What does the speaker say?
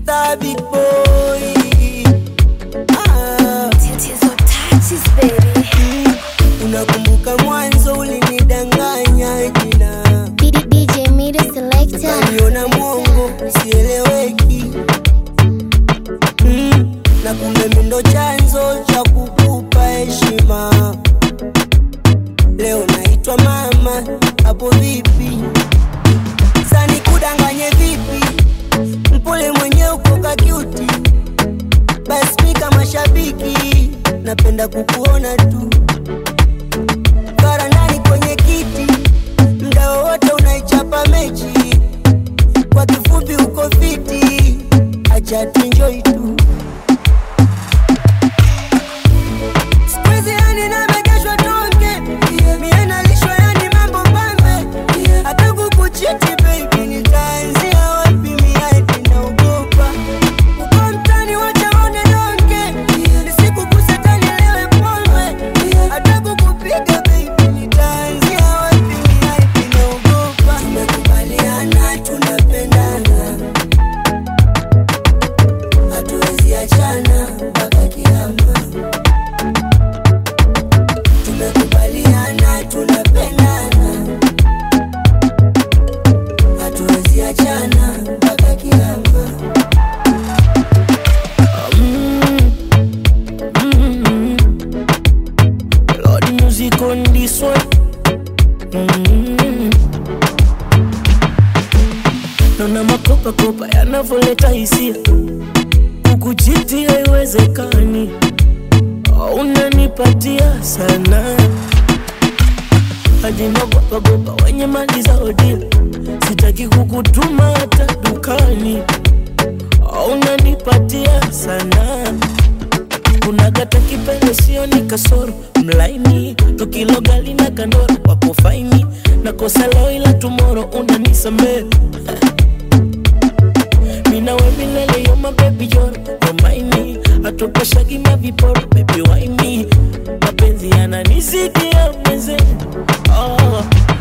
star big boy ah. Tatizo touches baby. Unakumbuka mwanzo ulinidanganya jina, D- DJ Mira Selector. ukaniona mwongo sieleweki mm. na kumbe mimi ndo chanzo cha kukupa heshima. Leo naitwa mama, hapo vipi? Sani kudanganye vipi? Mpole mwenye uko kakiuti, basi mi kama shabiki napenda kukuona tu bara ndani kwenye kiti, mda wowote unaichapa mechi. Kwa kifupi uko fiti, acha tuenjoy tu. Siku hizi yani nabegeshwa tonge, mie nalishwa yani mambo pambe, hata kukuchiti baby, nitaanzia wapi? Mie hadi naogopa uko mtani, wacha waone donge, nisikuguse tani lewe pombe, hata kukupiga baby, nitaanzia wapi? Mie hadi naogopa. Tumekubaliana tunapendana, hatuwezi achana mpaka kiama. Tumekubaliana tunapendana, hatuwezi achana mpaka kiama. Lord music on this one. Mm. Naona makopa kopa yanavyoleta hisia, kukuchiti haiwezekani, unanipatia sana hadi nagopa gopa wenye mali za odili, sitaki kukutuma hata dukani, unanipatia sana unagata kipele sio ni kasoro mlaini tukilogali na kandoro wako faini na kosa leo ila tumoro unanisamee minawe milele yo mabebi yoro yomaini atokoshagi maviporo bebi waini mapenzi yananizidi ya mweze oh.